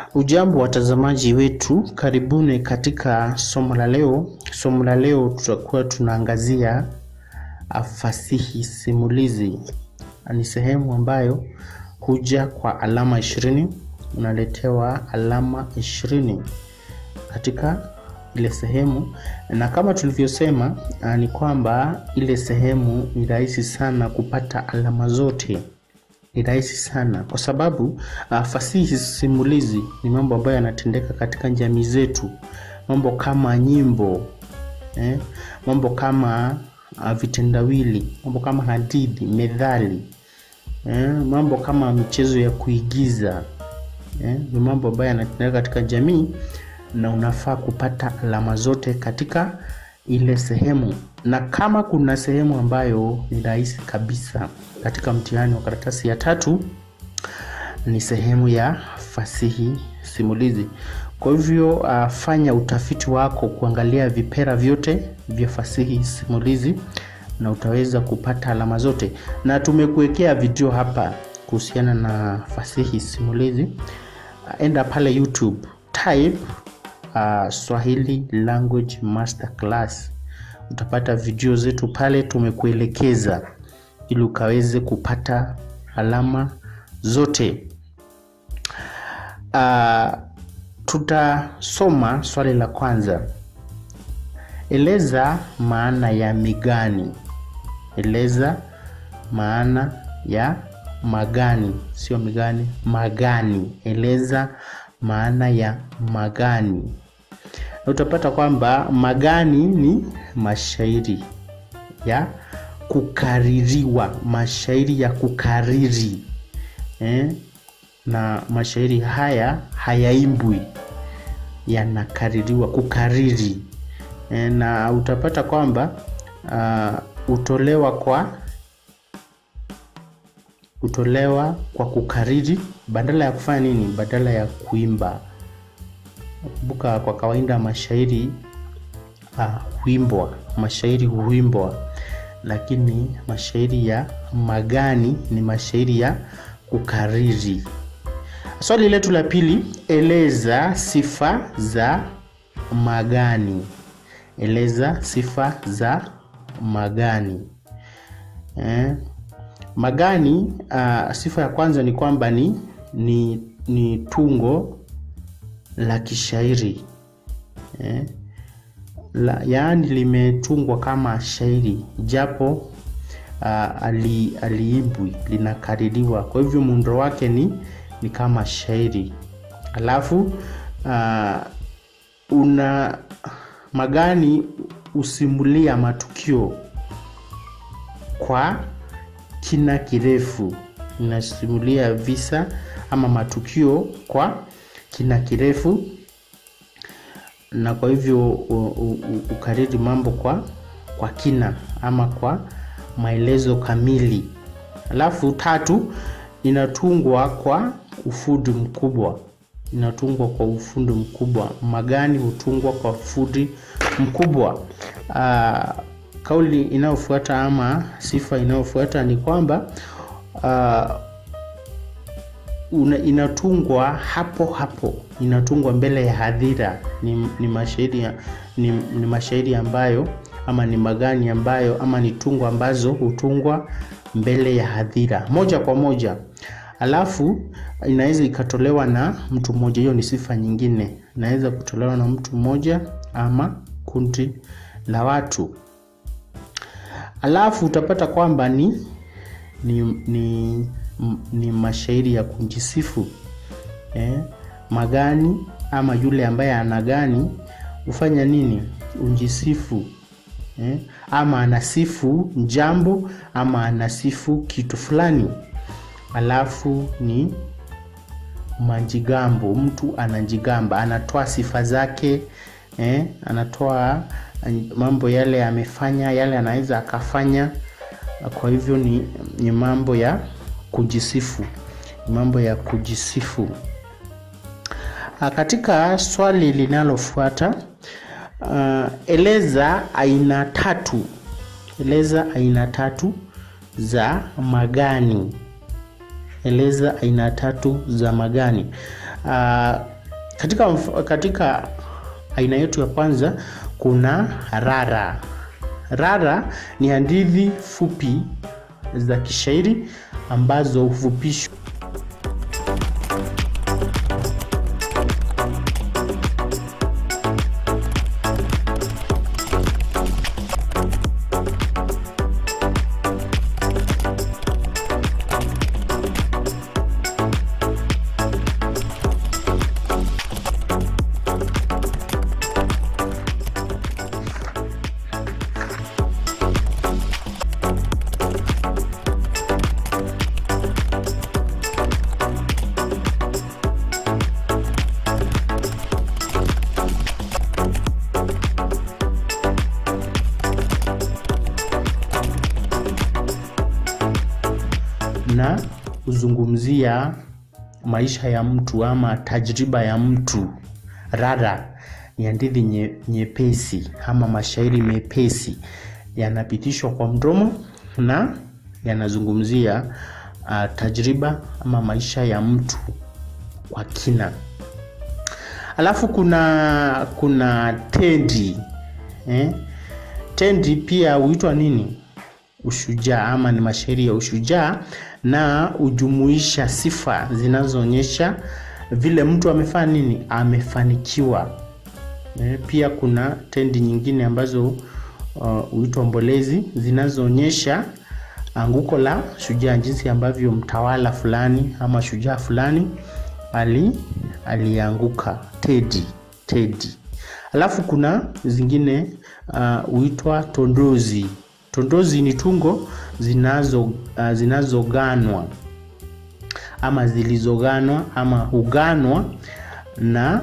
Ujambo watazamaji wetu, karibuni katika somo la leo. Somo la leo tutakuwa tunaangazia fasihi simulizi. Ni sehemu ambayo huja kwa alama ishirini, unaletewa alama ishirini katika ile sehemu, na kama tulivyosema ni kwamba ile sehemu ni rahisi sana kupata alama zote ni rahisi sana kwa sababu uh, fasihi simulizi ni mambo ambayo yanatendeka katika jamii zetu, mambo kama nyimbo eh, mambo kama uh, vitendawili, mambo kama hadithi, methali eh, mambo kama michezo ya kuigiza eh, ni mambo ambayo yanatendeka katika jamii na unafaa kupata alama zote katika ile sehemu, na kama kuna sehemu ambayo ni rahisi kabisa katika mtihani wa karatasi ya tatu ni sehemu ya fasihi simulizi. Kwa hivyo uh, fanya utafiti wako kuangalia vipera vyote vya fasihi simulizi na utaweza kupata alama zote, na tumekuwekea video hapa kuhusiana na fasihi simulizi. Uh, enda pale YouTube type uh, Swahili Language Masterclass utapata video zetu pale, tumekuelekeza ili ukaweze kupata alama zote. Uh, tutasoma swali la kwanza. Eleza maana ya migani. Eleza maana ya magani, sio migani, magani. Eleza maana ya magani. Na utapata kwamba magani ni mashairi ya kukaririwa, mashairi ya kukariri eh? Na mashairi haya hayaimbwi, yanakaririwa, kukariri eh? Na utapata kwamba uh, utolewa kwa utolewa kwa kukariri badala ya kufanya nini? Badala ya kuimba. Kumbuka, kwa kawaida mashairi uh, huimbwa, mashairi huimbwa lakini mashairi ya magani ni mashairi ya kukariri. Swali letu la pili, eleza sifa za magani. Eleza sifa za magani. Eh, magani uh, sifa ya kwanza ni kwamba ni, ni, ni tungo la kishairi eh, la, yaani limetungwa kama shairi japo uh, ali, aliimbwi linakaririwa. Kwa hivyo muundo wake ni, ni kama shairi. Alafu uh, una magani husimulia matukio kwa kina kirefu, inasimulia visa ama matukio kwa kina kirefu na kwa hivyo ukariri mambo kwa kwa kina ama kwa maelezo kamili. Alafu tatu, inatungwa kwa ufundi mkubwa. Inatungwa kwa ufundi mkubwa. Magani hutungwa kwa ufundi mkubwa. Aa, kauli inayofuata ama sifa inayofuata ni kwamba aa, una, inatungwa hapo hapo, inatungwa mbele ya hadhira. Ni, ni mashairi ni, ni mashairi ambayo ama ni magani ambayo ama ni tungo ambazo hutungwa mbele ya hadhira moja kwa moja, alafu inaweza ikatolewa na mtu mmoja. Hiyo ni sifa nyingine, inaweza kutolewa na mtu mmoja ama kundi la watu, alafu utapata kwamba ni, ni, ni ni mashairi ya kujisifu eh. Magani ama yule ambaye anagani hufanya nini? Unjisifu eh, ama anasifu jambo ama anasifu kitu fulani. Alafu ni majigambo, mtu anajigamba, anatoa sifa zake eh, anatoa mambo yale amefanya, yale anaweza akafanya. Kwa hivyo ni, ni mambo ya kujisifu mambo ya kujisifu. Katika swali linalofuata uh, eleza aina tatu, eleza aina tatu za magani. Eleza aina tatu za magani. Uh, katika, mf- katika aina yetu ya kwanza kuna rara. Rara ni hadithi fupi za kishairi ambazo hufupishwa na huzungumzia maisha ya mtu ama tajriba ya mtu. Rara ni hadithi nye- nyepesi ama mashairi mepesi yanapitishwa kwa mdomo na yanazungumzia uh, tajriba ama maisha ya mtu kwa kina. Alafu kuna kuna tendi eh? Tendi pia huitwa nini? Ushujaa ama ni mashairi ya ushujaa na hujumuisha sifa zinazoonyesha vile mtu amefanya nini, amefanikiwa. Eh, Pia kuna tendi nyingine ambazo uh, huitwa mbolezi zinazoonyesha anguko la shujaa, jinsi ambavyo mtawala fulani ama shujaa fulani ali alianguka. Tedi, tedi. Alafu kuna zingine uh, huitwa tondozi. Tondozi ni tungo zinazo uh, zinazoganwa ama zilizoganwa ama huganwa na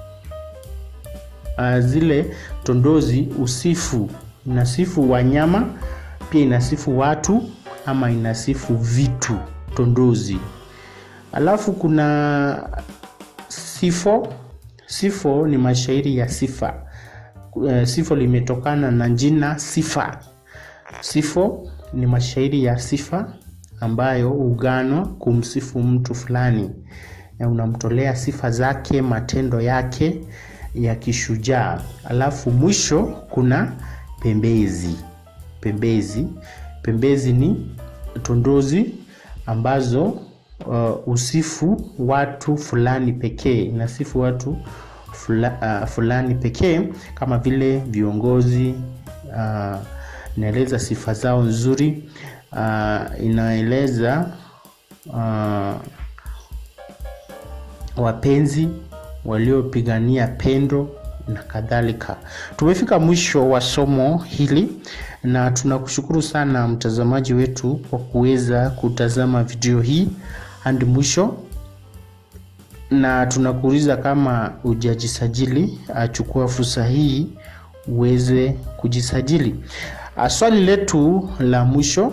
uh, zile tondozi usifu inasifu wanyama pia inasifu watu ama inasifu vitu tondozi alafu kuna sifo sifo ni mashairi ya sifa Eh, sifo limetokana na jina sifa sifo ni mashairi ya sifa ambayo huganwa kumsifu mtu fulani na unamtolea sifa zake matendo yake ya kishujaa alafu mwisho kuna pembezi pembezi pembezi ni tondozi ambazo uh, usifu watu fulani pekee inasifu watu fula, uh, fulani pekee kama vile viongozi uh, inaeleza sifa zao nzuri uh, inaeleza uh, wapenzi waliopigania pendo na kadhalika. Tumefika mwisho wa somo hili na tunakushukuru sana mtazamaji wetu kwa kuweza kutazama video hii hadi mwisho, na tunakuuliza kama hujajisajili, achukua fursa hii uweze kujisajili. Ah, Swali letu la mwisho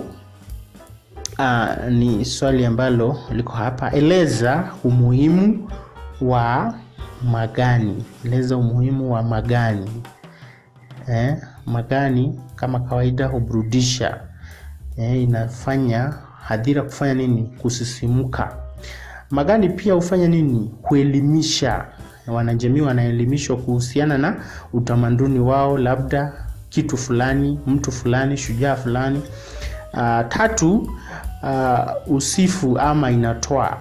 ah, ni swali ambalo liko hapa. Eleza umuhimu wa magani. Eleza umuhimu wa magani. Eh, magani kama kawaida huburudisha. Eh, inafanya hadhira kufanya nini? Kusisimka. Magani pia hufanya nini? Kuelimisha. Wanajamii wanaelimishwa kuhusiana na utamaduni wao, labda kitu fulani, mtu fulani, shujaa fulani. Uh, tatu, uh, usifu ama inatoa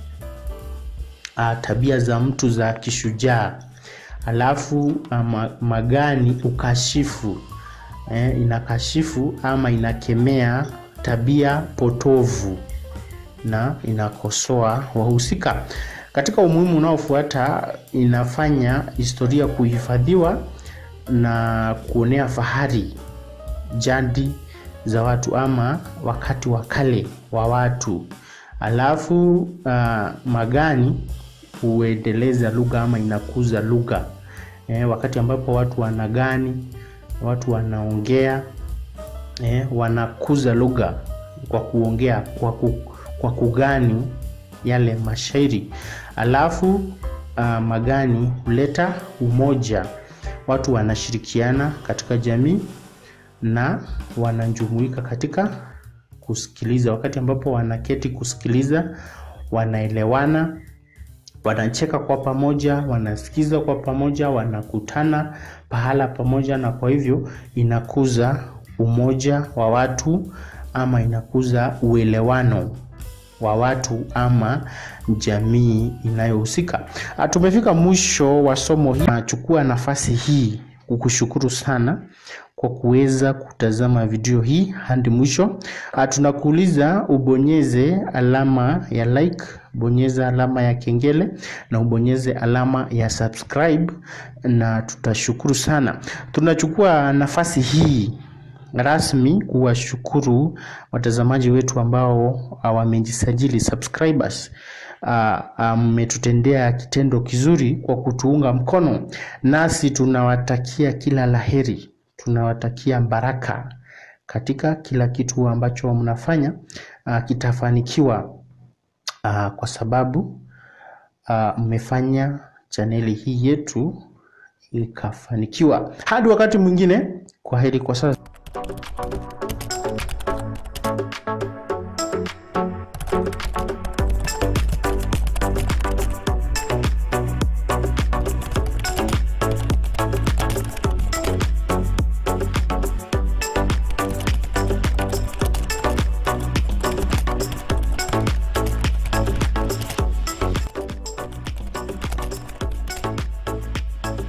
uh, tabia za mtu za kishujaa. Alafu uh, ma- magani ukashifu eh, inakashifu ama inakemea tabia potovu na inakosoa wahusika. Katika umuhimu unaofuata, inafanya historia kuhifadhiwa na kuonea fahari jadi za watu ama wakati wa kale wa watu. Alafu uh, magani huendeleza lugha ama inakuza lugha eh, wakati ambapo watu wanagani, watu wanaongea eh, wanakuza lugha kwa kuongea kwa, ku, kwa kugani yale mashairi. Alafu uh, magani huleta umoja, watu wanashirikiana katika jamii na wanajumuika katika kusikiliza. Wakati ambapo wanaketi kusikiliza, wanaelewana wanacheka kwa pamoja, wanasikiza kwa pamoja, wanakutana pahala pamoja, na kwa hivyo inakuza umoja wa watu ama inakuza uelewano wa watu ama jamii inayohusika. Tumefika mwisho wa somo hili. Nachukua nafasi hii kukushukuru sana kwa kuweza kutazama video hii hadi mwisho. Tunakuuliza ubonyeze alama ya like, bonyeza alama ya kengele na ubonyeze alama ya subscribe, na tutashukuru sana. Tunachukua nafasi hii rasmi kuwashukuru watazamaji wetu ambao wamejisajili subscribers. Mmetutendea uh, kitendo kizuri kwa kutuunga mkono, nasi tunawatakia kila laheri, tunawatakia baraka katika kila kitu ambacho mnafanya uh, kitafanikiwa uh, kwa sababu mmefanya uh, chaneli hii yetu ikafanikiwa. Hadi wakati mwingine, kwa heri kwa sasa.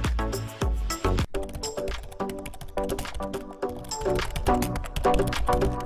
Thank you.